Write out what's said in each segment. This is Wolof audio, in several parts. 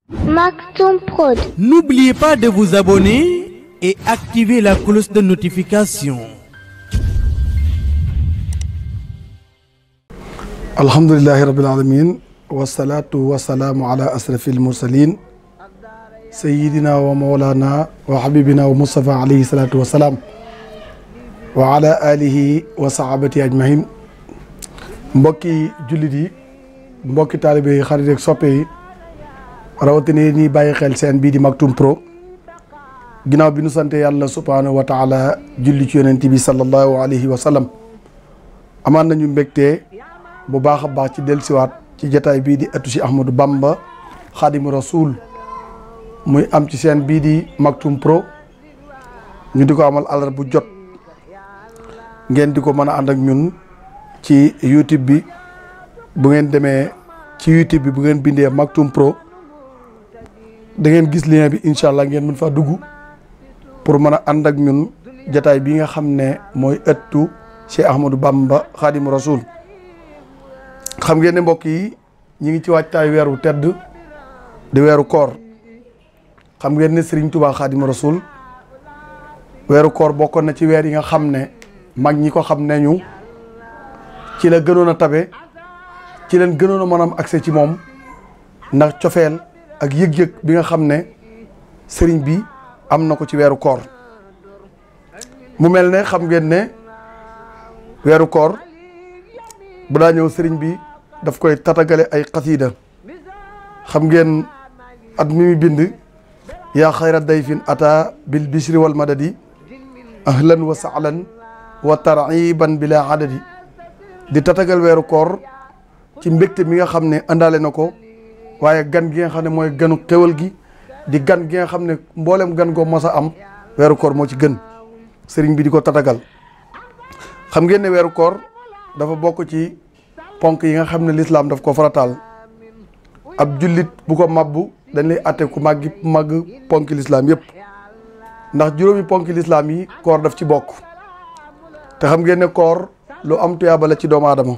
Maktoum Prod. N'oubliez pas de vous abonner et activer la cloche de notification. alhamdulilahi rabil alamin wasalaatu wasalaamu ala asrafi almursalin sayidina wa mawlana wa habibina wa mustapha alayhi salatu wasalaam wa ala alihi wa sahabati ajmahin mbokki jullit yi mbokki taalibe yi xarit ak soppe yi rawatina yi ñuy bàyyi xel seen bii di Maktoum Pro ginnaaw bi nu sante yàlla subhanahu wa taala julli ci yonent bi sallallahu alayhi wa sallam amaan nañu mbégte bu baax a baax ci dellusiwaat ci jataay bii di ëttu si Ahmadou Bamba Xaadimu Rasuul muy am ci seen bii di Maktoum Pro ñu di ko amal àllar bu jot ngeen di ko mën a ànd ak ñun ci YouTube bi bu ngeen demee ci YouTube bi bu ngeen bindee Maktoum Pro da ngeen gis lien bi incha allah ngeen mën faa dugg pour mën a ànd ak ñun jataay bi nga xam ne mooy ëttu Cheikh Ahmadou Bamba Xaadimu Rasuul xam ngeen ne mbokk yi ñi ngi ci waajtaay weeru tedd di weeru koor xam ngeen ne Serigne Touba Xaadimu Rasuul weeru koor bokkoon na ci weer yi nga xam ne mag ñi ko xam ne ñu ci la gënoon a tabe ci leen gënoon a mën a am accès ci moom ndax cofeel ak yëg-yëg bi nga xam ne sëriñ bi am na ko ci weeru koor mu mel ne xam ngeen ne weeru koor bu daa ñëw sëriñ bi daf koy tatagale ay xasiida xam ngeen at mi mi bind yaa xayra dayfin ata bil bishri wal madadi ahlan wa sahlan wa tariban bila adadi di tatagal weeru koor ci mbégte mi nga xam ne àndaale na ko waaye gan gi nga xam ne mooy ganu xewal gi di gan gi nga xam ne mboolem gan goo mos a am weeru koor moo ci gën sëriñ bi di ko tatagal xam ngeen ne weeru koor dafa bokk ci ponk yi nga xam ne lislaam daf ko farataal ab jullit bu ko mabbu dañ lay atte ku màggi màgg ponki lislaam yëpp ndax juróomi ponki lislaam yi koor daf ci bokk te xam ngeen ne koor lu am tuyaaba la ci doomu aadama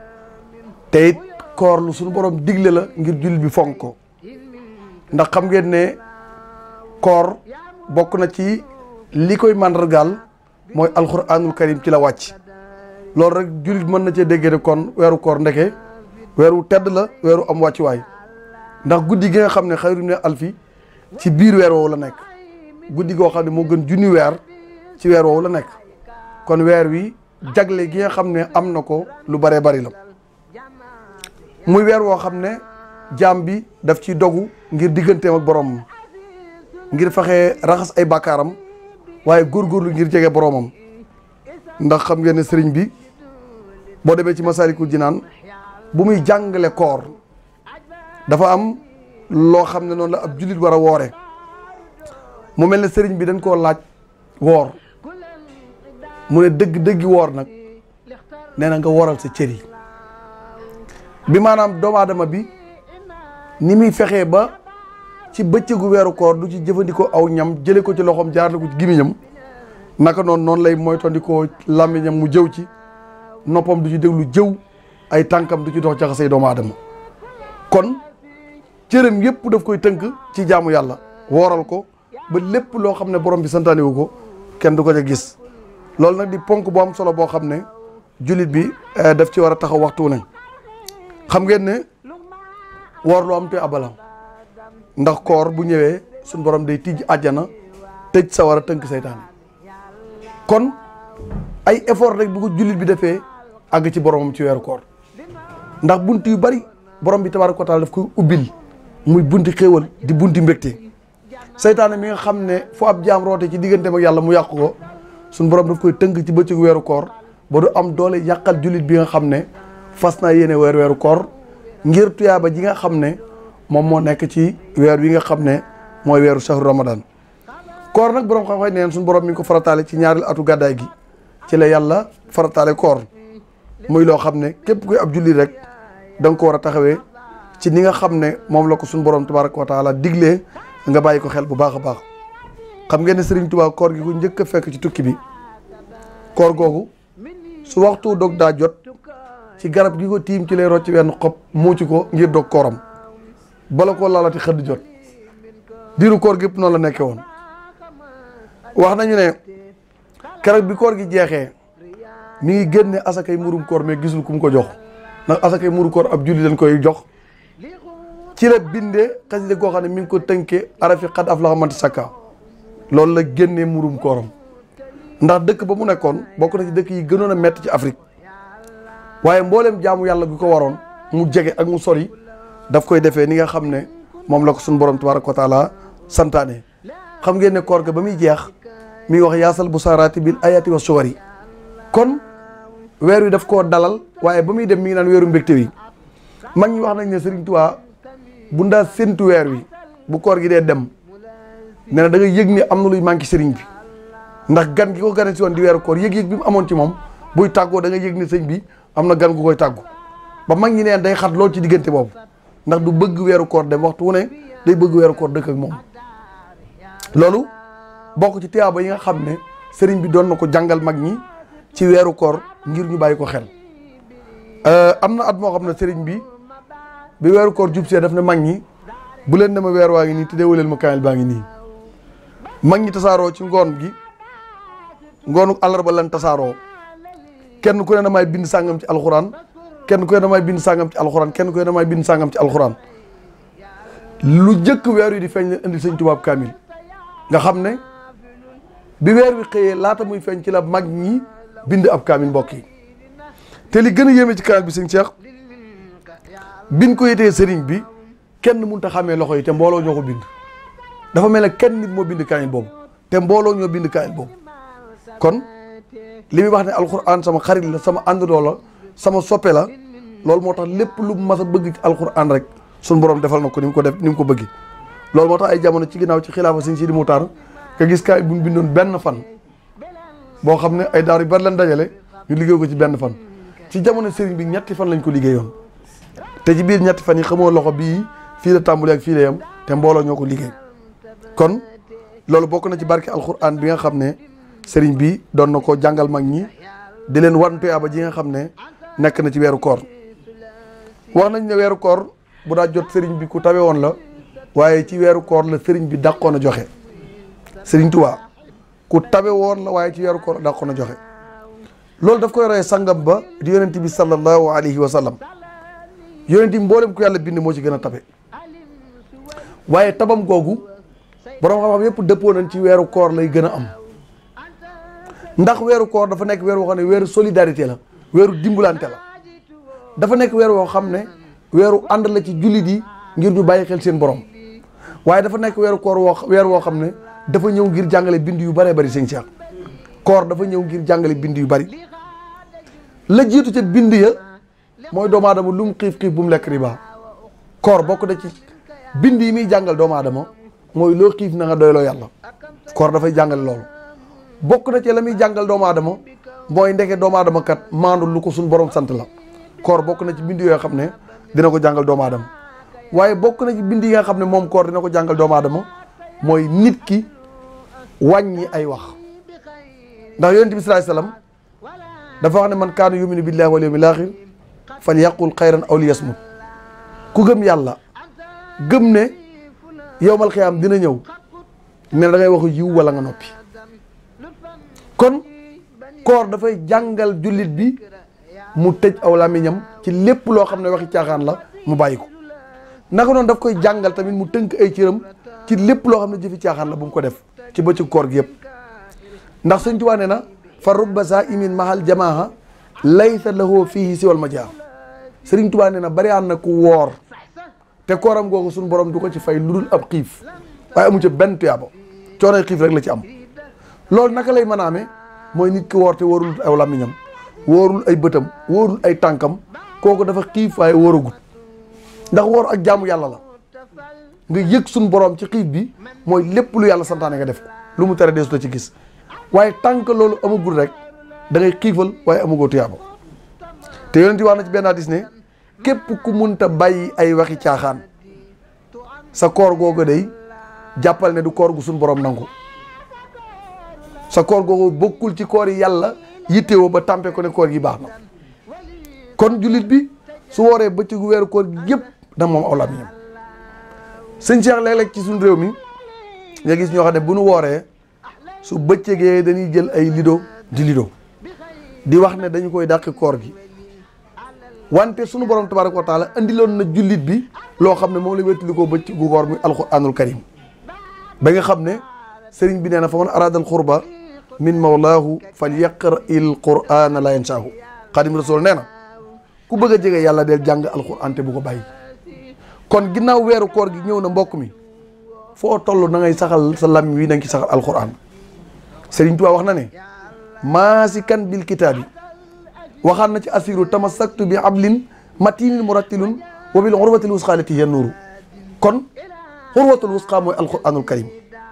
te it koor lu suñu borom digle la ngir jullit bi fonk ko ndax xam ngeen ne koor bokk na ci li koy màndargaal mooy alxuraanul karim ci la wàcc loolu rek jullit mën na cee déggee ne kon weeru koor ndeke weeru tedd la weeru am wàccuwaay ndax guddi gi nga xam ne xayru ne alfi ci biir weer woowu la nekk guddi goo xam ne moo gën junni weer ci weer woowu la nekk kon weer wi jagle gi nga xam ne am na ko lu bëree bari la muy weer woo xam ne jaam bi daf ciy dogu ngir digganteem ak boromam ngir fexe raxas ay bàkkaaram waaye góorgóorlu ngir jege boromam ndax xam ngeen ne sëriñ bi boo demee ci Masaalikul Jinaan bu muy jàngale koor dafa am loo xam ne noonu la ab jullit war a woore mu mel ne sëriñ bi dañ koo laaj woor mu ne dëgg dëggi woor nag nee na nga woral sa cër yi bi maanaam doomu aadama bi ni muy fexee ba ci bëccëgu weeru koor du ci jëfandikoo aw ñam jële ko ci loxoom jaarale ko ci gimiñam naka noonu noonu lay moytandikoo làmmiñam mu jëw ci noppam du ci déglu jëw ay tànkam du ci dox jaxasay doomu aadama kon cëram yëpp daf koy tënk ci jaamu yàlla wooral ko ba lépp loo xam ne borom bi santaane wu ko kenn du ko ca gis loolu nag di ponk bu am solo boo xam ne jullit bi daf ci war a taxaw waxtu ne xam ngeen ne woor lu am te abala ndax koor bu ñëwee suñ borom day tijj àjjana tëj sa war a tënk seytaane kon ay effort rek bu ko jullit bi defee àgg ci boromam ci weeru koor ndax bunt yu bari borom bi tabaaraka wa taala daf koy ubbil muy bunti xéewal di bunti mbégte seytaane mi nga xam ne fu ab jaam roote ci digganteem ak yàlla mu yàqu ko suñ borom daf koy tënk ci bëccëgu weeru koor ba du am doole yàqal jullit bi nga xam ne fas naa yéene weer weeru koor ngir tuyaaba ji nga xam ne moom moo nekk ci weer wi nga xam ne mooy weeru shahru ramadan koor nag borom xam-xam neen suñu borom mi ngi ko farataale ci ñaareel atu gàddaay gi ci la yàlla farataale koor muy loo xam ne képp kuy ab jullit rek da nga ko war a taxawee ci ni nga xam ne moom la ko suñu borom tabaraka wa taala diglee nga bàyyi ko xel bu baax a baax xam ngeen ne Serigne Touba koor gi ku njëkk a fekk ci tukki bi koor googu su waxtu dog daa jot ci garab gi ko tiim ci lay rocc wenn xob muuci ko ngir dog kooram bala koo laalati xëdd jot diiru koor gépp noonu la nekkee woon wax nañu ne keroog bi koor gi jeexee mi ngi génne asakay murum koor mais gisul ku mu ko jox ndax asakay muru koor ab julli dañ koy jox ci la bindee xasida goo xam ne mi ngi ko tënkee arafi xad af la xamante sakka loolu la génnee murum kooram ndax dëkk ba mu nekkoon bokk na ci dëkk yi gënoon a metti ci Afrique waaye mbooleem jaamu yàlla gu ko waroon mu jege ak mu sori daf koy defee ni nga xam ne moom la ko suñu borom tabaraka wa taala santaane xam ngeen ne koor ga ba muy jeex mi ngi wax yaasal bu saaraati bil ayati wa suwari kon weer wi daf koo dalal waaye ba muy dem mi ngi naan weeru mbégte wi mag ñi wax nañ ne Serigne Touba bu ndaa séntu weer wi bu koor gi dee dem nee na da nga yëg ni am na luy manqué Serigne bi ndax gan gi ko gane si woon di weeru koor yëg-yëg bi mu amoon ci moom buy tàggoo da nga yëg ni sëñ bi am na gan gu koy tàggu ba mag ñi neen day xat lool ci diggante boobu ndax du bëgg weeru koor dem waxtu wu ne day bëgg weeru koor dëkk ak moom loolu bokk ci tiyaaba yi nga xam ne sëriñ bi doon na ko jàngal mag ñi ci weeru koor ngir ñu bàyyi ko xel am na at moo xam ne sëriñ bi bi weeru koor jub see daf ne mag ñi bu leen ne ma weer waa ngi nii te déewaleel ma kaamil baa ngi nii mag ñi tasaaroo ci ngoon gi ngoonu àllarba lan tasaaroo kenn ku ne damay bind sàngam ci alxuraan kenn ku ne damay bind sàngam ci alxuraan kenn ku ne damay bind sàngam ci alxuraan lu jëkk weer wi di feeñ leen indil sëñ tubaab kaamil nga xam ne bi weer wi xëyee laata muy feeñ ci la mag ñi bind ab kaamil mbokk yi te li gën a yéeme ci kaamil bi sëñ Cheikh biñ ko yétee sëriñ bi kenn mënut a xàmmee loxo yi te mbooloo ñoo ko bind dafa mel ne kenn nit moo bind kaamil boobu te mbooloo ñoo bind kaamil boobu kon li muy wax ne alxuraan sama xarit la sama àndandoo la sama soppe la loolu moo tax lépp lu mas a bëgg ci alxuraan rek suñu borom defal na ko ni mu ko def ni mu ko bëgg loolu moo tax ay jamono ci ginnaaw ci xilaafa sëñ Sidi Muxtaar nga gis kaay bu ñu bindoon benn fan boo xam ne ay daar yu bari lañ dajale ñu liggéey ko ci benn fan ci jamono sëriñ bi ñetti fan lañ ko liggéeyoon te ci biir ñetti fan yi xamoo loxo bii fii la tàmbalee ak fii la yam te mbooloo ñoo ko liggéey kon loolu bokk na ci barke alxuraan bi nga xam ne sëriñ bi doon na ko jàngal mag ñi di leen wan tuyaaba ji nga xam ne nekk na ci weeru koor wax nañ ne weeru koor bu daa jot sëriñ bi ku tawe woon la waaye ci weeru koor la sëriñ bi dàqoon a joxe sëriñ Tuubaa ku tawe woon la waaye ci weeru koor la dàqoon a joxe loolu daf koy royee sangam ba di yonent bi sallallahu alayhi wa sallam yonent bi mboolem ku yàlla bind moo ci gën a tabe waaye tabam googu borom xam-xam yëpp dëppoo nañ ci weeru koor lay gën a am ndax weeru koor dafa nekk weer woo xam ne weeru solidarité la weeru dimbalante la dafa nekk weer woo xam ne weeru ànd la ci jullit yi ngir ñu bàyyi xel seen borom waaye dafa nekk weeru koor woo weer woo xam ne dafa ñëw ngir jàngale bind yu bëree bëri sëñ Cheikh koor dafa ñëw ngir jàngale bind yu bëri la jiitu ca bind ya mooy doomu aadama lu mu xiif xiif bu mu lekk riba koor bokk na ci bind yi muy jàngal doomu aadama mooy loo xiif na nga doyloo yàlla koor dafay jàngale loolu bokk na ci la muy jàngal doomu aadama mooy ndeke doomu aadama kat maandu lu ko suñ borom sant la koor bokk na ci bind yoo xam ne dina ko jàngal doomu aadama waaye bokk na ci bind yi nga xam ne moom koor dina ko jàngal doomu aadama mooy nit ki wàññi ay wax ndax yonent bi sallallahu alayhi wasallam dafa wax ne man kaana yuminu billahi wal yawmil axir fal yaqul xayran aw li yasmut ku gëm yàlla gëm ne yowmal xiyaam dina ñëw ne da ngay wax yiw wala nga noppi kon koor dafay jàngal jullit bi mu tëj aw làmmiñam ci lépp loo xam ne waxi caaxaan la mu bàyyi ko naka noonu daf koy jàngal tamit mu tënk ay cëram ci lépp loo xam ne jëfi caaxaan la bu mu ko def ci bëccëg koor gi yëpp ndax Sëñ Tuubaa nee na fa rubba saa imin mahal jamaaha laysa lahu fihi siwal majaa Sëriñ Tuubaa nee na bari aan na ku woor te kooram googu suñu borom du ko ci fay lu dul ab xiif waaye amu ci benn tuyaaba coonoy xiif rek la ci am loolu naka lay mën a amee mooy nit ki woor te wóorul aw làmmiñam wóorul ay bëtam wóorul ay tànkam kooku dafa xiif waaye wóoragul ndax woor ak jaamu yàlla la nga yëg suñu borom ci xiif bi mooy lépp lu yàlla santaane nga def ko lu mu tere deesu la ci gis waaye tànk loolu amagul rek da ngay xiifal waaye amagoo tuyaaba te yonent wax na ci benn hadis ne képp ku munta bàyyi ay waxi caaxaan sa koor googu day jàppal ne du koor gu suñu borom nangu sa koor googu bokkul ci koor yi yàlla yittewoo ba tàmpe ko ne koor gi baax na kon jullit bi su wooree bëccëgu weeru koor gi yëpp da moom aw làmmiñam sëñ Cheikh léeg-léeg ci suñu réew mi nga gis ñoo xam ne bu nu wooree su bëccëgee dañuy jël ay lido di lido di wax ne dañu koy dàq koor gi wante sunu borom tabaraka wa taala andiloon na jullit bi loo xam ne moom la wéttali koo bëcc gu koor muy alquranul karim ba nga xam ne sëriñ bi nee na fa man arada al xurba min mawlaahu fal yaqra il qurana la yansaahu xadim rasul nee na ku bëgg a jege yàlla del jàng alquran te bu ko bàyyi kon ginnaaw weeru koor gi ñëw na mbokk mi foo toll na ngay saxal sa lam wi na nga ci saxal alquran sëriñ Tuubaa wax na ne maasikan bil kitaabi waxaan na ci asiru tamassaktu bi ablin matinin murattilun wa bil urwatil wusqa lati hiya nuuru kon urwatul wusqa mooy alquranul karim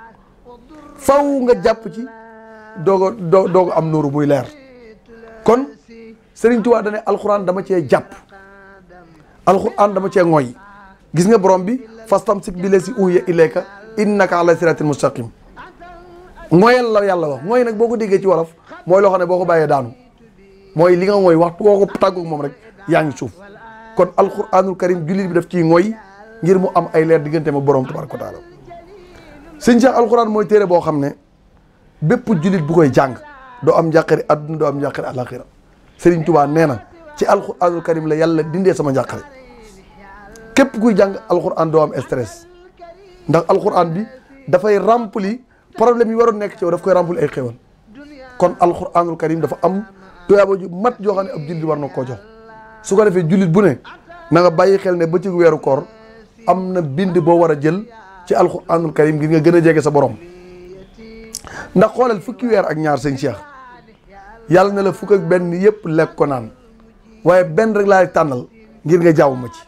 faw nga jàpp ci doogo doo doogo am nuuru muy leer kon Sëriñ Tuubaa dane alquran dama cee jàpp alquran dama cee ngoy gis nga borom bi fastamsik bi lesi uhiya ilayka innaka ala siratin mustaqim ngoyal la yàlla wax mooy nag boo ko déggee ci wolof mooy loo xam ne boo ko bàyyee daanu mooy li nga mooy waxtu woo ko tàggoog moom rek yaa ngi suuf kon alquranul karim jullit bi daf ciy ngoy ngir mu am ay leer diggante ma borom tabaraka wa taala sëñ Cheikh alquran mooy téere boo xam ne bépp jullit bu koy jàng doo am njàqare adduna doo am njàqare alaxira Sëriñ Tuubaa nee na ci alquranul karim la yàlla dindee sama njàqare képp kuy jàng alquran doo am stress ndax alquran bi dafay rempli problème yi waroon nekk ci yow daf koy rempli ay xéwal kon alquranul karim dafa am tuyaaba ju mat joo xam ne ab jullit war na koo jox su ko defee jullit bu ne na nga bàyyi xel ne ba ci weeru koor am na bind boo war a jël ci alquranul karim ngir nga gën a jege sa borom ndax xoolal fukki weer ak ñaar sëñ Cheikh yàlla na la fukk ak benn yëpp lekk ko naan waaye benn rek laa tànnal ngir nga jaaw ma ci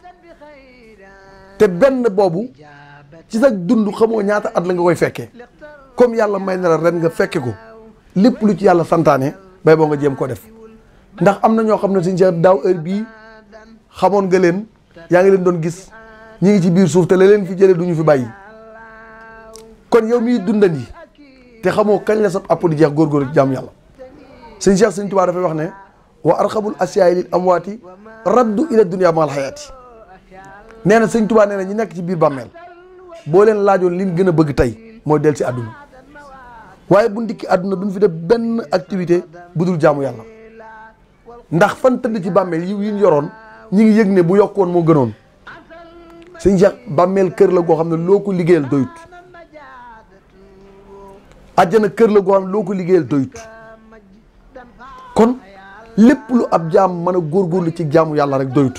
te benn boobu ci sa dund xamoo ñaata at la nga koy fekkee comme yàlla may na la ren nga fekke ko lépp lu ci yàlla santaane bay boo nga jéem ko def ndax am na ñoo xam ne sëñ Cheikh daaw heure bii xamoon nga leen yaa ngi leen doon gis ñi ngi ci biir suuf te la leen fi jëlee du ñu fi bàyyi kon yow miy dundandi te xamoo kañ la sa app di jeex góorgóorlu ci jàmm yàlla sëñ Cheikh sëñ Tuubaa dafay wax ne wa arxabul asiyaay lil amwaati raddu ila dunia maal xayaati nee na sëñ Tuubaa nee na ñi nekk ci biir bàmmeel boo leen laajoon liñ gën a bëgg tey mooy del ci àdduna waaye bu ndikki àdduna duñ fi def benn activité bu dul jaamu yàlla ndax fan tëdd ci bàmmeel yi yi ñu yoroon ñi ngi yëg ne bu yokkoon moo gënoon sëñ Cheikh bàmmeel kër la goo xam ne loo ko liggéeyal doyut àjjana kër la goo xam ne loo ko liggéeyal doyut kon lépp lu ab jaam mën a góorgóorlu ci jaamu yàlla rek doyut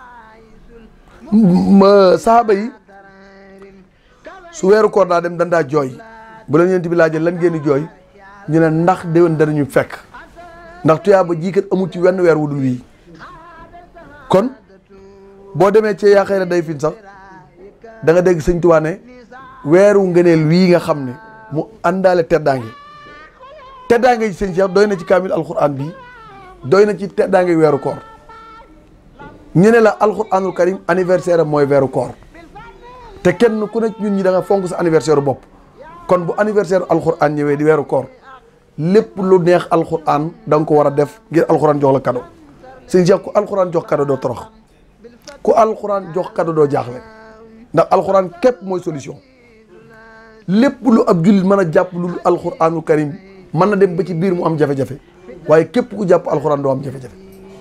ma saaba yi su weeru koor daa dem dandaa jooy bu leen yent bi laajee lan ngeen di jooy ñu ne ndax déwén danañu fekk ndax tuyaaba jii kat amul ci wenn weer wu dul wii kon boo demee ci yaa xëy na day fin sax da nga dégg sëñ Tuubaa ne weeru ngëneel wii nga xam ne mu àndaale teddaange teddaange yi sëñ Cheikh doy na ci kaamil alquran bi doy na ci teddaange weeru koor ñu ne la alquranul karim anniversaire am mooy weeru koor te kenn ku ne ñun ñi da nga fonk sa anniversaire bopp kon bu anniversaire alquran ñëwee di weeru koor lépp lu neex alquran da nga ko war a def ngir alquran jox la cadeau sëñ Cheikh ku alquran jox cadeau doo torox ku alquran jox cadeau doo jaaxle ndax alquran képp mooy solution lépp lu ab jullit mën a jàpp lu alquranul karim mën na dem ba ci biir mu am jafe-jafe waaye képp ku jàpp alquran doo am jafe-jafe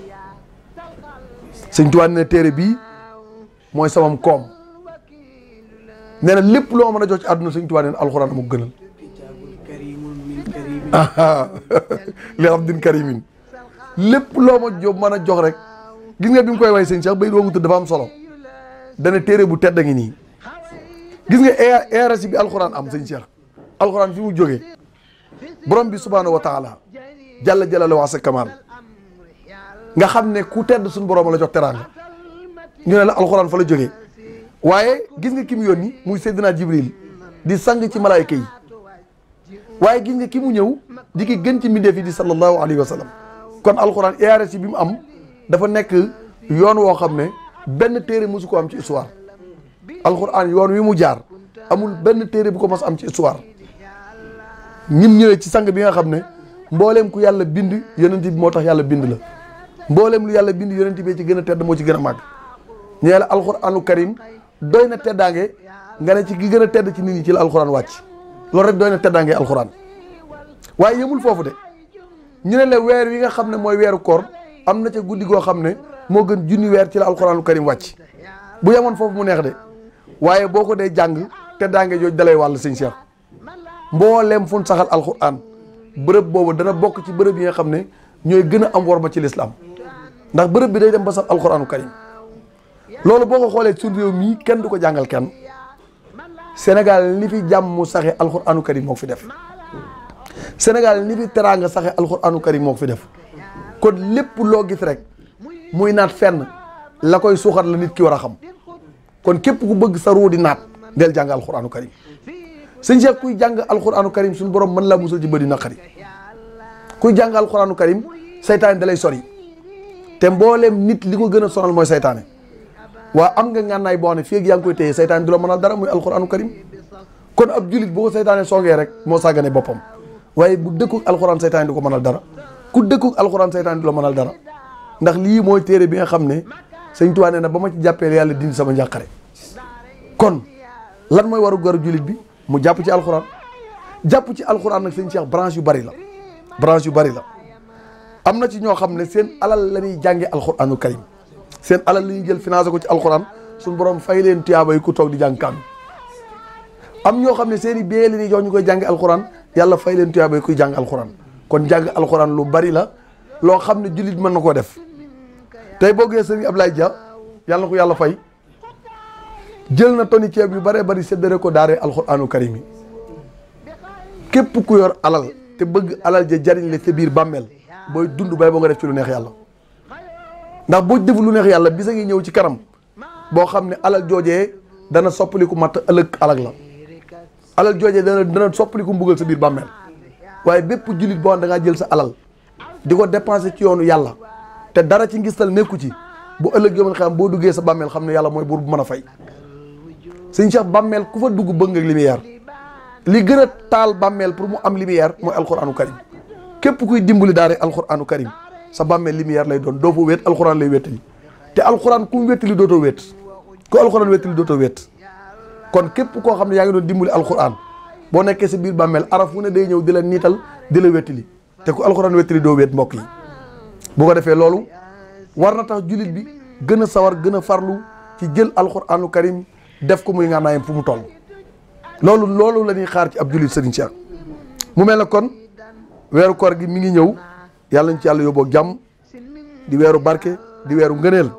sëñ Tuubaa ne téere bii mooy samam koom nee na lépp loo mën a jox ci àdduna sëñ Tuubaa nee na alquran mu gënal li abdin karimin lépp loo ma jox mën a jox rek gis nga bi mu koy way sëñ Cheikh bay doomu tudd dafa am solo dana téere bu tedd ngi nii gis nga eerasi bi alxuraan am sëñ Cheikh alxuraan fi mu jógee borom bi subhaanahu wa taala jalla jalala wa sa kamal nga xam ne ku tedd suñu borom la jox teraanga ñu ne la alxuraan fa la jógee waaye gis nga ki mu yónni muy Seydina Jibril di sang ci malaayka yi waaye gis nga ki mu ñëw di ki gën ci mbindeef yi di sallallahu alayhi wa sallam kon alxuraan eerasi bi mu am dafa nekk yoon woo xam ne benn téere mosu ko am ci histoire alxuraan yoon wi mu jaar amul benn téere bu ko mos am ci histoire ñim ñëwee ci sang bi nga xam ne mbooleem ku yàlla bind yonent bi moo tax yàlla bind la mbooleem lu yàlla bind yonent bi ci gën a tedd moo ci gën a màgg ñu ne la alxuraanu karim doy na teddaange nga ne ci ki gën a tedd ci nit ñi ci la alxuraan wàcc loolu rek doy na teddaangee alxuraan waaye yëmul foofu de ñu ne la weer wi nga xam ne mooy weeru koor am na ca guddi goo xam ne moo gën junni weer ci la alxuraanul karim wàcc bu yemoon foofu mu neex de waaye boo ko dee jàng teddaange jooju dalay wàll sëñ Cheikh mbooleem fun saxal alxuraan bërëb boobu dana bokk ci bërëb yi nga xam ne ñooy gën a am worma ci lislaam ndax bërëb bi day dem ba sax alxuraanu karim loolu boo ko xoolee suñu réew mii kenn du ko jàngal kenn Sénégal li fi jàmm mu saxe alxuraanu karim moo ko fi def Sénégal li fi teraanga saxe alxuraanu karim moo ko fi def kon lépp loo gis rek muy naat fenn la koy suuxat la nit ki war a xam kon képp ku bëgg sa ruu di naat del jàng alxuraanu karim sëñ Cheikh kuy jàng alxuraanu karim suñu borom mën laa musal ci bëri naqari kuy jàng alxuraanu karim saytaane da lay sori te mbooleem nit li ko gën a sonal mooy saytaane waa am nga ngànnaay boo xam ne fii ak yaa ngi koy téye saytaane du la mënal dara muy alxuraanu karim kon ab julit boo ko saytaane songee rek moo sàggane boppam waaye bu dëkkuk alxuraan saytaane du ko mënal dara ku dëkkuk alxuraan saytaane du la mënal dara ndax lii mooy téere bi nga xam ne sëñ Tuubaa nee na ba ma ci jàppee yàlla dindi sama njàqare kon lan mooy waru garu julit bi mu jàpp ci alxuraan jàpp ci alxuraan nag sëñ Cheikh branche yu bari la branche yu bari la am na ci ñoo xam ne seen alal la ñuy jàngee alxuraanul karim seen alal la ñuy jël financé ko ci alxuraan suñu borom fay leen tuyaaba yi ku toog di jàng kaam am ñoo xam ne seen i bee la ñuy jox ñu koy jànge alxuraan yàlla fay leen tuyaaba yi kuy jàng alxuraan kon jàng alxuraan lu bari la loo xam ne jullit mën na koo def tey boo gisee sëriñ Ablaye Dia yàlla na ko yàlla fay jël na toni ceeb yu bëree bëri séddale ko daaree alxuraanu karim yi képp ku yor alal te bëgg alal ja jariñ la sa biir bàmmeel booy dund bay boo nga def ci lu neex yàlla ndax boo def lu neex yàlla bisa ngi ñëw ci kanam boo xam ne alal joojee dana soppaliku matt ëllëg alag la alal joojee dana dana soppaliku mbugal sa biir bàmmeel waaye bépp jullit boo xam da ngaa jël sa alal di ko dépensé ci yoonu yàlla te dara ci ngistal nekku ci bu ëllëg yomal xam boo duggee sa bàmmeel xam ne yàlla mooy buur bu mën a fay sëñ Cheikh bàmmeel ku fa dugg bëgg nga lumière li gën a taal bàmmeel pour mu am lumière mooy alxuraanu karim képp kuy dimbali daare alxuraanu karim sa bàmmeel lumière lay doon doo fa wéet alxuraan lay wéttali te alxuraan ku mu wéttali dootoo wéet ku alxuraan wéttali dootoo wéet kon képp koo xam ne yaa ngi doon dimbali alxuraan boo nekkee sa biir bàmmeel araf fu ne day ñëw di la niital di la wéttali te ku alxuraan wéttali doo wéet mbokk yi bu ko defee loolu war na tax jullit bi gën a sawar gën a farlu ci jël alxuraanu karim def ko muy ngànnaayam fu mu toll loolu loolu la ñuy xaar ci ab jullit Serigne Cheikh mu mel ne kon weeru koor gi mi ngi ñëw yàlla ñu ci yàlla yóbboo jàmm di weeru barke di weeru ngëneel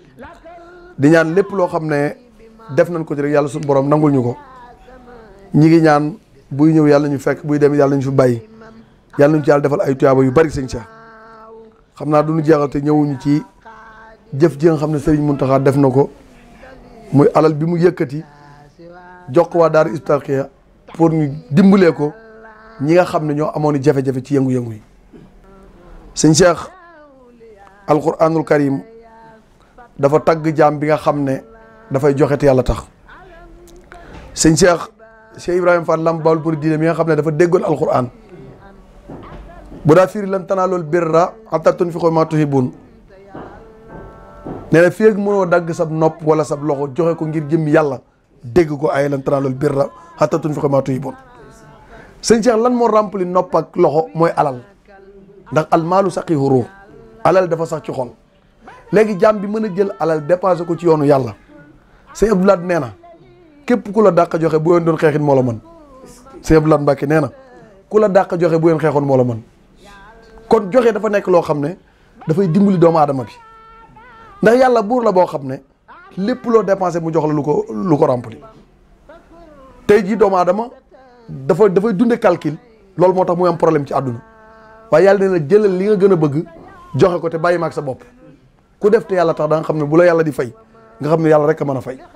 di ñaan lépp loo xam ne def nañ ko ci rek yàlla suñu borom nangul ñu ko ñi ngi ñaan buy ñëw yàlla ñu fekk buy dem yàlla ñu fi bàyyi yàlla ñu ci yàlla defal ay tuyaaba yu bari Serigne Cheikh xam naa du ñu jeexal te ñëwuñu ci jëf ji nga xam ne Serigne Mountakha def na ko muy alal bi mu yëkkati jox ko waa Daara Hizbut-Tarqiyyah pour ñu dimbalee ko ñi nga xam ne ñoo amoon i jafe-jafe ci yëngu-yëngu yi sëñ Cheikh alquranul karim dafa tagg jaam bi nga xam ne dafay joxe te yàlla tax sëñ Cheikh Cheikh Ibrahima Fall Lamp Baol pour diine mi nga xam ne dafa déggoon alquran bu daa firi lan tanaalul birra hattaa tunfiqu mimmaa tuhibbuun nee na fii ak mënoo dagg sab nopp wala sab loxo joxe ko ngir jëmmi yàlla dégg ko ay lan tanaalul birra hattaa tunfiqu mimmaa tuhibbuun sëñ Cheikh lan moo rempli nopp ak loxo mooy alal ndax almaalu saqiihu ruux alal dafa sax ci xol léegi jaam bi mën a jël alal dépensé ko ci yoonu yàlla sëñ Abdoulaye nee na képp ku la dàq joxe bu yoon doon xeexit moo la mën sëñ Abdoulaye Mbacke nee na ku la dàq joxe bu yoon xeexoon moo la mën kon joxe dafa nekk loo xam ne dafay dimbali doomu aadama bi ndax yàlla buur la boo xam ne lépp loo dépensé mu jox la lu ko lu ko rempli tey jii doomu aadama dafa dafay dunde calcul loolu moo tax muy am problème ci àdduna waaye yàlla nee na jëlal li nga gën a bëgg joxe ko te bàyyi ma ak sa bopp ku def te yàlla tax da nga xam ne bu la yàlla di fay nga xam ne yàlla rek a mën a fay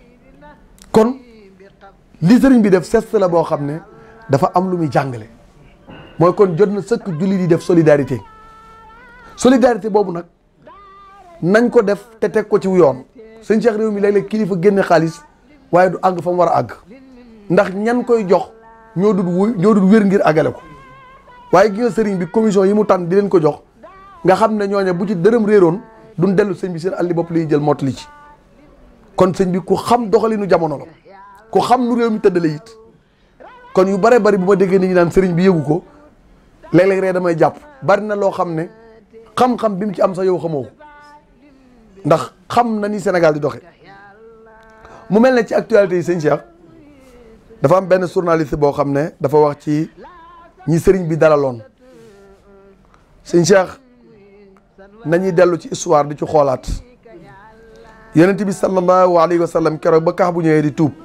kon li sëriñ bi def sest la boo xam ne dafa am lu muy jàngale mooy kon jot na sëkk julli di def solidarité solidarité boobu nag nañ ko def te teg ko ci yoon sëñ Cheikh réew mi léeg-léeg kilifa génne xaalis waaye du àgg fa mu war a àgg ndax ñan koy jox ñoo dul wuy ñoo dul wér ngir àggale ko waaye gi nga sëriñ bi commission yi mu tànn di leen ko jox nga xam ne ñooñe bu ci dërëm réeroon duñ dellu sëñ bi seen alli bopp liy jël mottali ci kon sëñ bi ku xam doxalinu jamono la ku xam nu réew mi tëddale it kon yu bare bari bu ma déggee nit ñi naan sëriñ bi yëgu ko léeg-léeg rek damay jàpp bari na loo xam ne xam-xam bi mu ci am sax yow xamoo ko ndax xam na ni Sénégal di doxe mu mel ne ci actualité yi sëñ Cheikh dafa am benn journaliste boo xam ne dafa wax ci ñi sëriñ bi dalaloon sëñ Cheikh nañuy dellu ci histoire di ci xoolaat yonent bi sallallahu alayhi wa sallam keroog ba kax bu ñëwee di tuub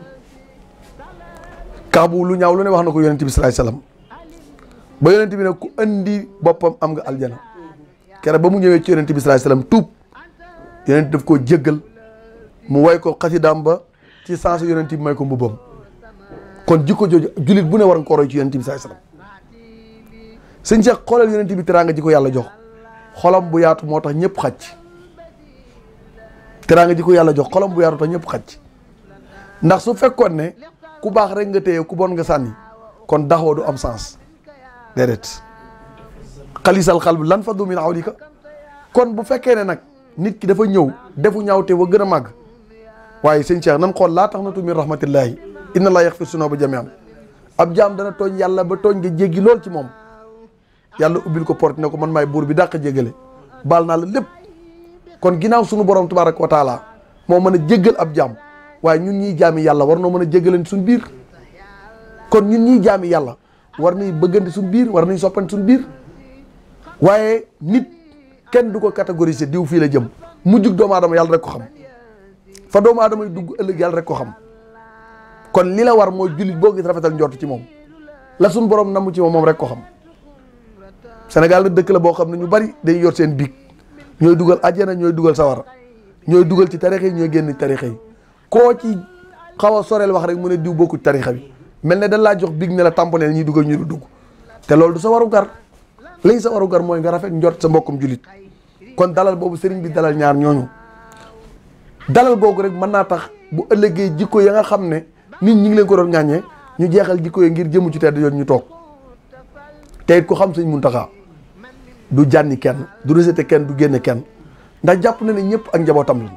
kax bu lu ñaaw lu ne wax na ko yonent bi sallallahu alayhi wa sallam ba yonent bi ne ku andi boppam am nga aljana keroog ba mu ñëwee ci yonent bi sallallahu alayhi wa sallam tuub yonent daf koo jéggal mu way ko xasidaam ba ci sens yonent bi may ko mbubbam kon jikko jooju jullit bu ne war nga ko roy ci yonent bi sallallahu alayhi wa sallam sëñ Cheikh xoolal yonent bi teraanga ji ko yàlla jox xolam bu yaatu moo tax ñëpp xaj teraanga ji ko yàlla jox xolam bu yaatu tax ñëpp xaj ndax su fekkoon ne ku baax rek nga téye ku bon nga sànni kon daxoo du am sens déedéet xalisal xal bi lan fa du min awlika kon bu fekkee ne nag nit ki dafa ñëw defu ñaawte wa gën a màgg waaye sëñ Cheikh nan xool laa tax na tu min rahmatillahi inna laa yaxfir sunuuba jamian ab jaam dana tooñ yàlla ba tooñ nga jéggi lool ci moom yàlla ubbil ko porte ne ko man maay buur bi dàq jéggale baal naa la lépp kon ginnaaw sunu borom tabaraka wa taala moo mën a jéggal ab jaam waaye ñun ñiy jaami yàlla war noo mën a jéggaleen suñ biir kon ñun ñiy jaami yàlla war nañ bëggante suñ biir war nañ soppante suñ biir waaye nit kenn du ko catégoriser diw fii la jëm mujjug doomu aadama yàlla rek ko xam fa doomu aadama yi dugg ëllëg yàlla rek ko xam kon li la war mooy jullit boo gis rafetal njort ci moom la suñ borom namu ci moom moom rek ko xam Sénégal nag dëkk la boo xam ne ñu bari day yor seen biig ñooy dugal àjjana ñooy dugal sawara ñooy dugal ci tarixa yi ñooy génn tarixa yi koo ci xaw a soreel wax rek mu ne diw bokku ci tarixa bi mel ne dañ laa jox big ne la tamponeel ñuy dugal ñu du dugg te loolu du sa waru gar lay sa waru gar mooy nga rafet njort sa mbokkum jullit kon dalal boobu sëriñ bi dalal ñaar ñooñu dalal googu rek mën naa tax bu ëllëgee jikko ya nga xam ne nit ñi ngi leen ko doon ñaañee ñu jeexal jikko yi ngir jëmu ci tedd yoon ñu toog te it ku xam sëñ Muntaxa du jànni kenn du rejeté kenn du génne kenn ndax jàpp na ne ñëpp ak njabootam lañ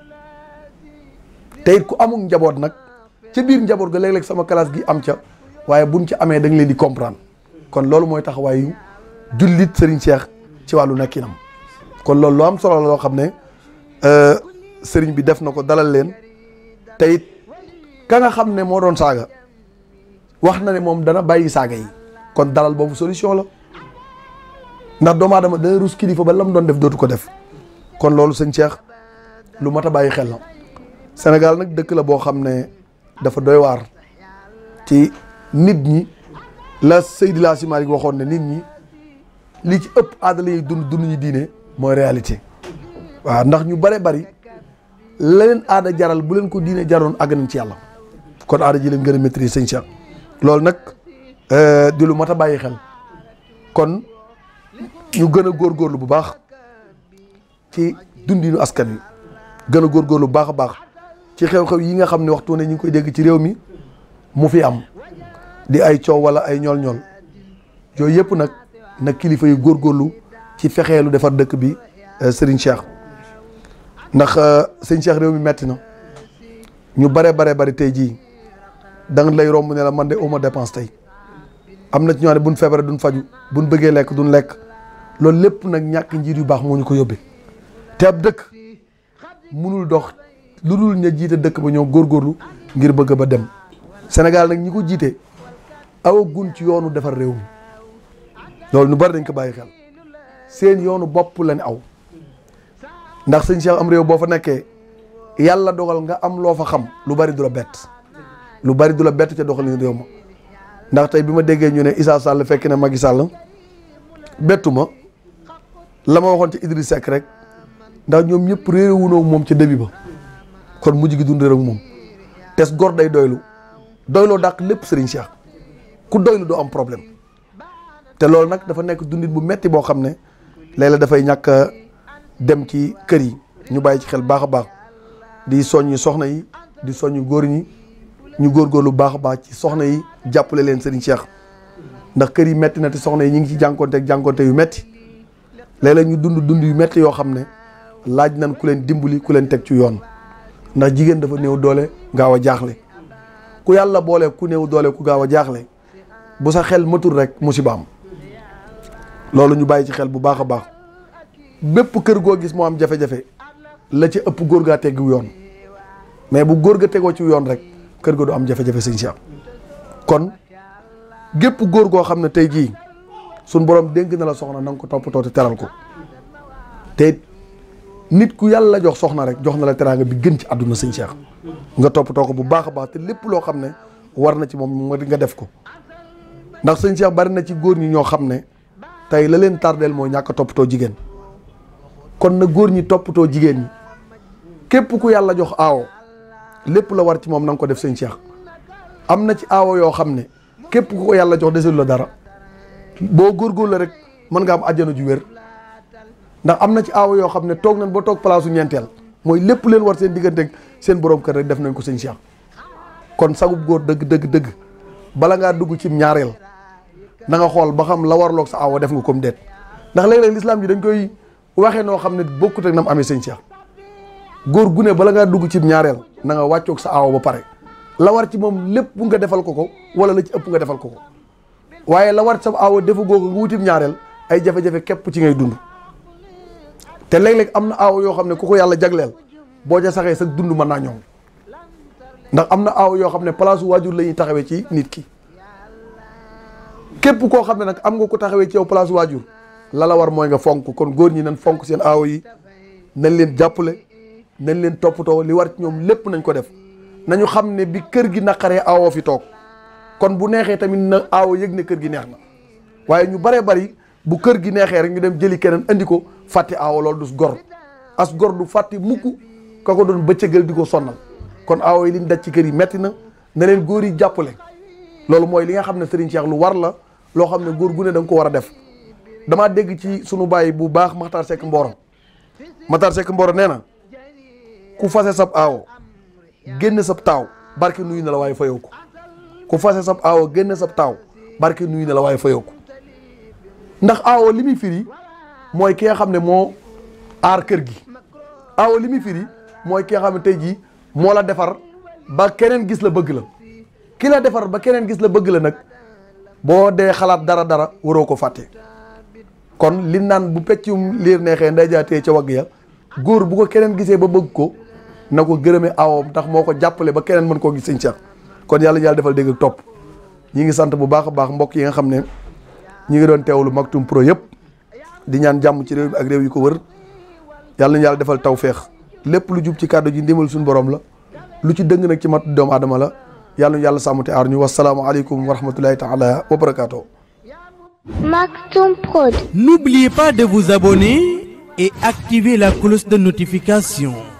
te it ku amul njaboot nag ca biir njaboot ga léeg-léeg sama classe gi am ca waaye buñ ci amee da nga leen di comprendre kon loolu mooy taxawaayu jullit Serigne Cheikh ci wàllu nekkinam kon loolu lu am solo la loo xam ne Serigne bi def na ko dalal leen te it ka nga xam ne moo doon saaga wax na ne moom dana bàyyi saaga yi kon dalal boobu solution la. ndax doomu aadama dana rus kilifa ba lam doon def dootu ko def kon loolu sëñ Cheikh lu mat a bàyyi xel la Sénégal nag dëkk la boo xam ne dafa doy waar ci nit ñi la Seydi El Hadji Malick waxoon ne nit ñi li ci ëpp aadala yi dund dund ñu diine mooy réalité waaw ndax ñu bare bari la leen aada jaral bu leen ko diine jaroon àgg nañ ci yàlla kon aada ji leen gën a maîtriser sëñ Cheikh loolu nag di lu mat a bàyyi xel kon ñu gën a góorgóorlu bu baax ci dundinu askan wi gën a góorgóorlu bu baax a baax ci xew-xew yi nga xam ne waxtu ne ñu ngi koy dégg ci réew mi mu fi am di ay coow wala ay ñool-ñool yooyu yëpp nag nag kilifa yu góorgóorlu ci fexeelu defar dëkk bi Serigne Cheikh ndax sëñ Cheikh réew mi metti na ñu bare bare bari tey jii da nga lay romb ne la man de uma dépense tey am na ci ñoo ne buñ feebaree duñ faju buñ bëggee lekk duñ lekk loolu lépp nag ñàkk njiit yu baax moo ñu ko yóbbee te ab dëkk munul dox lu dul ña jiite dëkk ba ñoo góorgóorlu ngir bëgg ba dem Sénégal nag ñi ko jiite awagun ci yoonu defar réew mi loolu ñu bari dañ ko bàyyi xel seen yoonu bopp lañ aw ndax sëñ Cheikh am réew boo fa nekkee yàlla dogal nga am loo fa xam lu bari du la bett lu bari du la bett ca doxalin réew ma ndax tey bi ma déggee ñu ne Issa Sall fekk na Macky Sall bettu ma la ma waxoon ci Idriss Seck rek ndax ñoom ñëpp réeré wunoo moom ca début ba kon mujj gi dund réer ak moom tes gor day doylu doyloo dàq lépp Serigne Cheikh ku doylu doo am problème te loolu nag dafa nekk dundit bu metti boo xam ne léeg-léeg dafay ñàkk dem ci kër yi ñu bàyyi ci xel baax a baax di soññi soxna yi di soññi góor ñi ñu góorgóorlu baax a baax ci soxna yi jàppale leen Serigne Cheikh ndax kër yi metti na te soxna yi ñu ngi ci jànkonte ak jànkonte yu metti léeg-léeg ñu dund dund yu metti yoo xam ne laaj nañ ku leen dimbali ku leen teg ci yoon ndax jigéen dafa néew doole gaaw a jaaxle ku yàlla boole ku néew doole ku gaaw a jaaxle bu sa xel matul rek musibaam loolu ñu bàyyi ci xel bu baax a baax bépp kër goo gis moo am jafe-jafe la ci ëpp góor gaa teggu yoon mais bu góor ga tegoo ci yoon rek kër ga du am jafe-jafe sëñ Cheikh kon gépp góor goo xam ne tey jii suñ borom dénk na la soxna na nga ko toppatoo te teral ko te nit ku yàlla jox soxna rek jox na la teraanga bi gën ci àdduna sëñ Cheikh nga toppatoo ko bu baax a baax te lépp loo xam ne war na ci moom nga def ko ndax sëñ Cheikh bari na ci góor ñi ñoo xam ne tey la leen tardeel mooy ñàkk a toppatoo jigéen kon na góor ñi toppatoo jigéen ñi képp ku yàlla jox aawo lépp la war ci moom na nga ko def sëñ Cheikh am na ci aawo yoo xam ne képp ku ko yàlla jox desul la dara boo góorgóorlu la rek mën nga am àjjana ju wér ndax am na ci aawo yoo xam ne toog nañ ba toog palaasu ñeenteel mooy lépp leen war seen digganteeg seen borom kër rek def nañ ko sëñ Cheikh kon sagub góor dëgg dëgg dëgg bala ngaa dugg ci ñaareel na nga xool ba xam la warloog sa aawo def nga comme déet ndax léeg-léeg lislaam ji dañ koy waxee noo xam ne bokkut ak nam amee sëñ Cheikh góor gu ne bala ngaa dugg ci ñaareel na nga wàccoog sa aawo ba pare la war ci moom lépp nga defal ko ko wala la ci ëpp nga defal ko ko waaye la war ci sa aawo defu goo ko nga wutim ñaareel ay jafe-jafe képp ci ngay dund te léeg-léeg am na aawo yoo xam ne ku ko yàlla jagleel boo ca saxee sa dund mën naa ñoom ndax am na aawo yoo xam ne place waajur la ñuy taxawee ci nit ki képp koo xam ne nag am nga ko taxawee ci yow place waajur la la war mooy nga fonk kon góor ñi nañ fonk seen aawo yi nañ leen jàppale nañ leen toppatoo li war ci ñoom lépp nañ ko def nañu xam ne bi kër gi naqaree aawo fi toog kon bu neexee tamit na aawo yëg ne kër gi neex na waaye ñu baree bari bu kër gi neexee rek ñu dem jëli keneen andi ko fàtte aawo loolu du gor as gor du fàtte mukk ka ko doon bëccëgal di ko sonnal kon aawo yi liñ daj ci kër yi metti na na leen góor yi jàppale loolu mooy li nga xam ne Serigne Cheikh lu war la loo xam ne góor gu ne da nga ko war a def damaa dégg ci sunu bàyyi bu baax Makhtar Seck Mboro Makhtar Seck Mboro nee na ku fase sab aawo génn sab taaw barke nuyu na la waaye fayoo ko ku fase sab aawo génn sab taaw barke nuyu na la waaye fayoo ko ndax aawo li muy firi mooy ki nga xam ne moo aar kër gi aawo li muy firi mooy ki nga xam ne tey jii moo la defar ba keneen gis la bëgg la ki la defar ba keneen gis la bëgg la nag boo dee xalaat dara dara waroo ko fàtte kon li naan bu peccum liir neexee nday jaatee ca wagg ya góor bu ko keneen gisee ba bëgg ko na ko gërëmee awoom ndax moo ko jàppale ba keneen mën koo gis sëñ Cheikh kon yàlla yàlla defal dégg ak topp ñi ngi sant bu baax a baax mbokk yi nga xam ne ñi ngi doon teewlu Maktoum Pro yëpp di ñaan jàmm ci réew mi ak réew yi ko wër yàlla nañu yàlla defal tawféex lépp lu jub ci kàddu ji ndimbal suñu borom la lu ci dëng nag ci mat doomu aadama la yàlla nañu yàlla sàmm te aar ñu wasalaamualeykum wa rahmatulahi taala wa barakaatu. Maktoum Prod. N'oubliez pas de vous abonner et activer la cloche de notification.